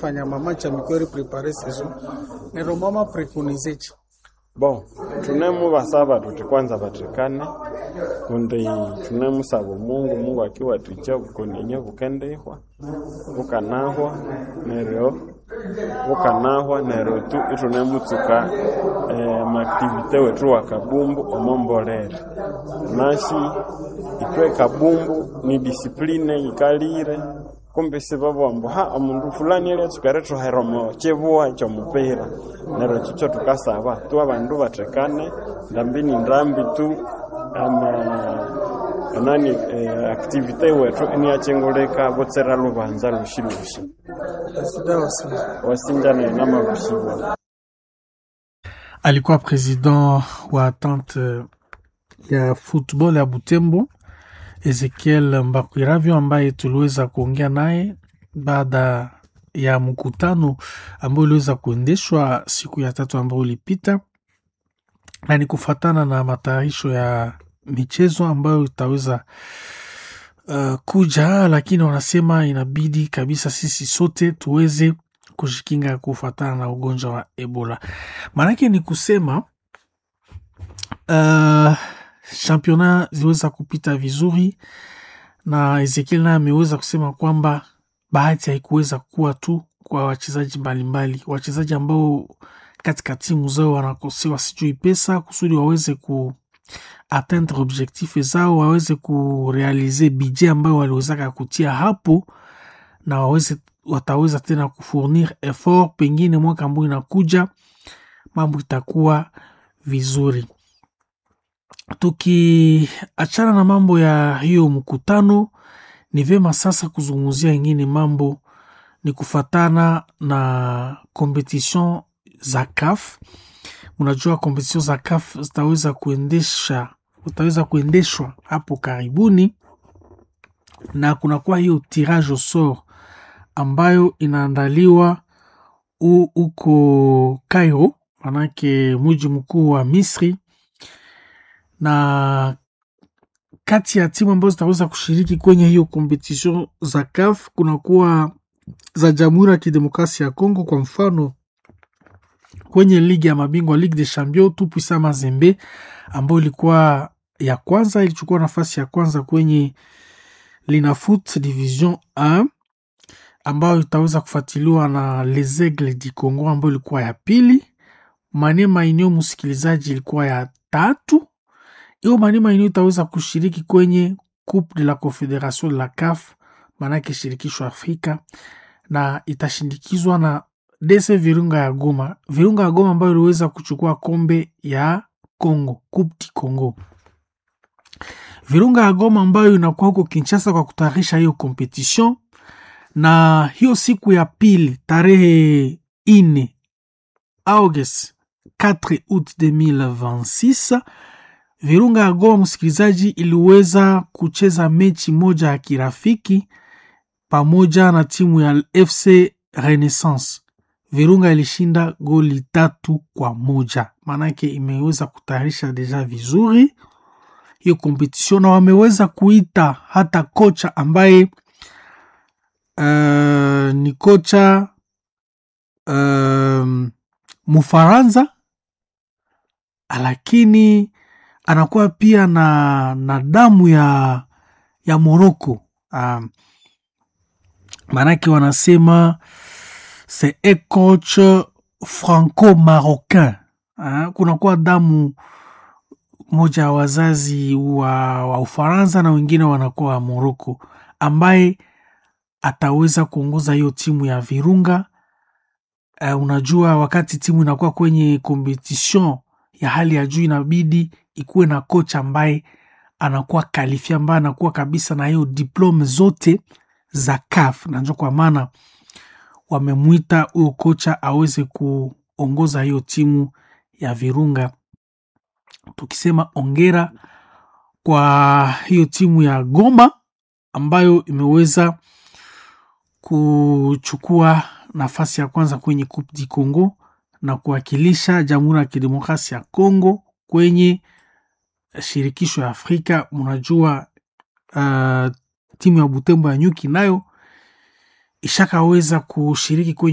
fanya mama cha mikweri prepare saison nero mama preconizechi bon tunemuvasava tuti kwanza vatikane kundi tunemusava mungu mungu akiwaticha vukoninye vukendihwa vukanahwa neryo vukanahwa neryo tu itunemutsuka eh, maaktivite wetu wa kabumbu omombolere nashi itwe kabumbu ni disipline ikalire kumbe sivavombo ha omundu fulani aliatsukere tuheromo chivuwa chomupira neryo chicho tukasava tu avandu vatekane ndambi ni ndambi tu ama nani eh, aktivite wetu iniachenguleka votsera luvanza lushi lushi asidawasa wasinjana ina mavushiwa alikuwa president wa tante ya football ya Butembo Ezekiel Mbakwiravyo ambaye tuliweza kuongea naye baada ya mkutano ambao uliweza kuendeshwa siku ya tatu ambao ulipita, na ni kufatana na matayarisho ya michezo ambayo itaweza uh, kuja, lakini wanasema inabidi kabisa sisi sote tuweze kujikinga kufatana na ugonjwa wa Ebola. Maanake ni kusema uh, championa ziliweza kupita vizuri na Ezekiel naye ameweza kusema kwamba bahati haikuweza kuwa tu kwa wachezaji mbalimbali, wachezaji ambao katika timu zao wanakosewa sijui pesa kusudi waweze ku atteindre objectif zao, waweze kurealize budget ambayo waliwezaka kutia hapo, na waweze wataweza tena kufournir effort, pengine mwaka ambao inakuja mambo itakuwa vizuri. Tukiachana na mambo ya hiyo mkutano, ni vyema sasa kuzungumzia ingine mambo ni kufatana na competition za CAF. Unajua competition za CAF zitaweza kuendesha utaweza kuendeshwa hapo karibuni, na kunakuwa hiyo tirage au sort ambayo inaandaliwa huko Cairo, manake mji mkuu wa Misri na kati ya timu ambazo zitaweza kushiriki kwenye hiyo competition za CAF kunakuwa za Jamhuri ya Kidemokrasia ya Kongo. Kwa mfano kwenye ligi ya mabingwa Ligue des Champions, Tupuisa Mazembe ambayo ilikuwa ya kwanza, ilichukua nafasi ya kwanza kwenye Linafoot Division 1 ambayo itaweza kufuatiliwa na Les Aigles du Congo ambayo ilikuwa ya pili. Manema Union, msikilizaji, ilikuwa ya tatu hiyo Manema Union itaweza kushiriki kwenye Coupe de la Confederation de la CAF, maanake shirikisho Afrika, na itashindikizwa na DC Virunga ya Goma, Virunga ya Goma ambayo iliweza kuchukua kombe ya Congo, Coupe du Congo. Virunga ya Goma ambayo inakuwa huko Kinshasa kwa kutayarisha hiyo competition, na hiyo siku ya pili tarehe ine August 4 août 2026 Virunga ya Goma msikilizaji, iliweza kucheza mechi moja ya kirafiki pamoja na timu ya FC Renaissance. Virunga ilishinda goli tatu kwa moja, maanake imeweza kutayarisha deja vizuri hiyo kompetision, na wameweza kuita hata kocha ambaye uh, ni kocha uh, Mufaransa lakini anakuwa pia na, na damu ya, ya Moroko. Um, maanake wanasema c'est un coach franco-marocain. Uh, kunakuwa damu moja ya wazazi wa, wa Ufaransa na wengine wanakuwa wa Moroko, ambaye ataweza kuongoza hiyo timu ya Virunga. Uh, unajua wakati timu inakuwa kwenye competition ya hali ya juu inabidi ikuwe na kocha ambaye anakuwa kalifia ambaye anakuwa kabisa na hiyo diplome zote za CAF, na ndio kwa maana wamemwita huyo kocha aweze kuongoza hiyo timu ya Virunga. Tukisema ongera kwa hiyo timu ya Goma ambayo imeweza kuchukua nafasi ya kwanza kwenye Coupe du Congo na kuwakilisha Jamhuri ya Kidemokrasia ya Kongo kwenye shirikisho ya Afrika. Mnajua uh, timu ya Butembo ya Nyuki nayo ishakaweza kushiriki kwenye